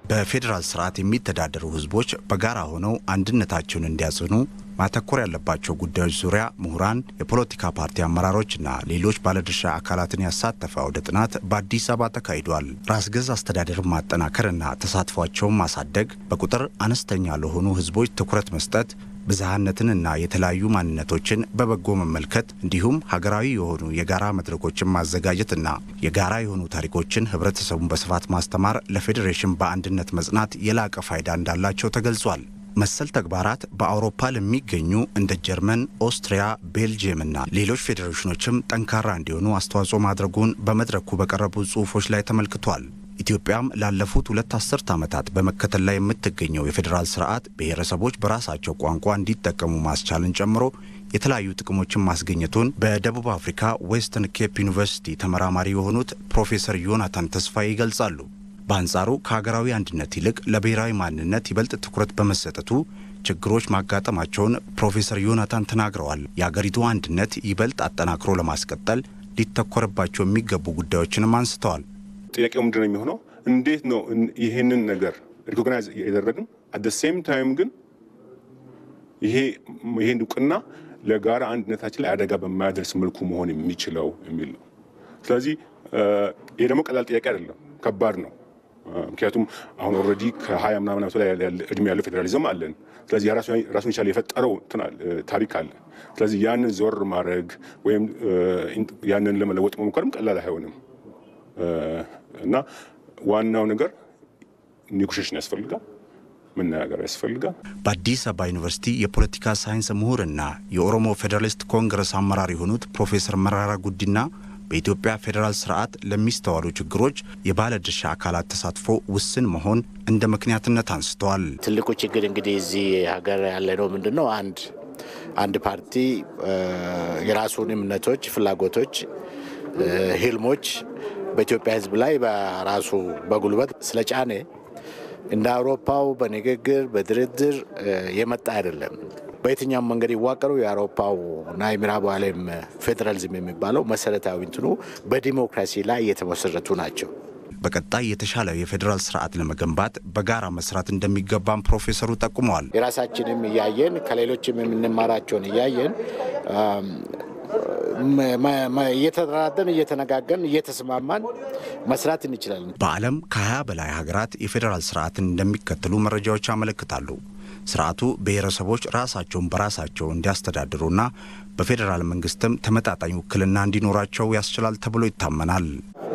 በፌዴራል ስርዓት የሚተዳደሩ ህዝቦች በጋራ ሆነው አንድነታቸውን እንዲያጽኑ ማተኮር ያለባቸው ጉዳዮች ዙሪያ ምሁራን፣ የፖለቲካ ፓርቲ አመራሮችና ሌሎች ባለድርሻ አካላትን ያሳተፈ አውደ ጥናት በአዲስ አበባ ተካሂዷል። ራስ ገዝ አስተዳደርን ማጠናከርና ተሳትፏቸውን ማሳደግ፣ በቁጥር አነስተኛ ለሆኑ ህዝቦች ትኩረት መስጠት ብዝሃነትንና የተለያዩ ማንነቶችን በበጎ መመልከት እንዲሁም ሀገራዊ የሆኑ የጋራ መድረኮችን ማዘጋጀትና የጋራ የሆኑ ታሪኮችን ህብረተሰቡን በስፋት ማስተማር ለፌዴሬሽን በአንድነት መጽናት የላቀ ፋይዳ እንዳላቸው ተገልጿል። መሰል ተግባራት በአውሮፓ ለሚገኙ እንደ ጀርመን፣ ኦስትሪያ፣ ቤልጅየም እና ሌሎች ፌዴሬሽኖችም ጠንካራ እንዲሆኑ አስተዋጽኦ ማድረጉን በመድረኩ በቀረቡ ጽሑፎች ላይ ተመልክቷል። ኢትዮጵያም ላለፉት ሁለት አስርት ዓመታት በመከተል ላይ የምትገኘው የፌዴራል ስርዓት ብሔረሰቦች በራሳቸው ቋንቋ እንዲጠቀሙ ማስቻልን ጨምሮ የተለያዩ ጥቅሞችን ማስገኘቱን በደቡብ አፍሪካ ዌስተርን ኬፕ ዩኒቨርሲቲ ተመራማሪ የሆኑት ፕሮፌሰር ዮናታን ተስፋዬ ይገልጻሉ። በአንጻሩ ከሀገራዊ አንድነት ይልቅ ለብሔራዊ ማንነት ይበልጥ ትኩረት በመሰጠቱ ችግሮች ማጋጠማቸውን ፕሮፌሰር ዮናታን ተናግረዋል። የአገሪቱ አንድነት ይበልጥ አጠናክሮ ለማስቀጠል ሊተኮርባቸው የሚገቡ ጉዳዮችንም አንስተዋል። ጥያቄው ምንድን ነው የሚሆነው? እንዴት ነው ይህንን ነገር ሪኮግናይዝ ያደረግን አት ሴም ታይም ግን ይሄ ይሄን እውቅና ለጋራ አንድነታችን ላይ አደጋ በማያደርስ መልኩ መሆን የሚችለው የሚል ነው። ስለዚህ ይሄ ደግሞ ቀላል ጥያቄ አይደለም፣ ከባድ ነው። ምክንያቱም አሁን ኦልሬዲ ከሀያ ምናምን ዓመት ላይ እድሜ ያለው ፌዴራሊዝም አለን። ስለዚህ ራሱን የቻለ የፈጠረው ታሪክ አለ። ስለዚህ ያንን ዞር ማድረግ ወይም ያንን ለመለወጥ መሞከርም ቀላል አይሆንም እና ዋናው ነገር ኔጎሽሽን ያስፈልጋል፣ መነጋገር ያስፈልጋል። በአዲስ አበባ ዩኒቨርሲቲ የፖለቲካ ሳይንስ ምሁርና የኦሮሞ ፌዴራሊስት ኮንግረስ አመራር የሆኑት ፕሮፌሰር መራራ ጉዲና በኢትዮጵያ ፌዴራል ስርዓት ለሚስተዋሉ ችግሮች የባለድርሻ አካላት ተሳትፎ ውስን መሆን እንደ ምክንያትነት አንስተዋል። ትልቁ ችግር እንግዲህ እዚህ ሀገር ያለ ነው ምንድን ነው አንድ አንድ ፓርቲ የራሱን እምነቶች፣ ፍላጎቶች፣ ህልሞች በኢትዮጵያ ህዝብ ላይ በራሱ በጉልበት ስለጫነ እንደ አውሮፓው በንግግር በድርድር የመጣ አይደለም። በየትኛውም መንገድ ይዋቀሩ የአውሮፓው እና የምዕራቡ ዓለም ፌዴራሊዝም የሚባለው መሰረታዊ እንትኑ በዲሞክራሲ ላይ የተመሰረቱ ናቸው። በቀጣይ የተሻለ የፌዴራል ስርዓት ለመገንባት በጋራ መስራት እንደሚገባም ፕሮፌሰሩ ጠቁመዋል። የራሳችንም እያየን ከሌሎችም የምንማራቸውን እያየን እየተደራደን እየተነጋገን እየተስማማን መስራት እንችላለን። በዓለም ከ20 በላይ ሀገራት የፌዴራል ስርዓትን እንደሚከተሉ መረጃዎች ያመለክታሉ። ስርዓቱ ብሔረሰቦች ራሳቸውን በራሳቸው እንዲያስተዳድሩና በፌዴራል መንግስትም ተመጣጣኝ ውክልና እንዲኖራቸው ያስችላል ተብሎ ይታመናል።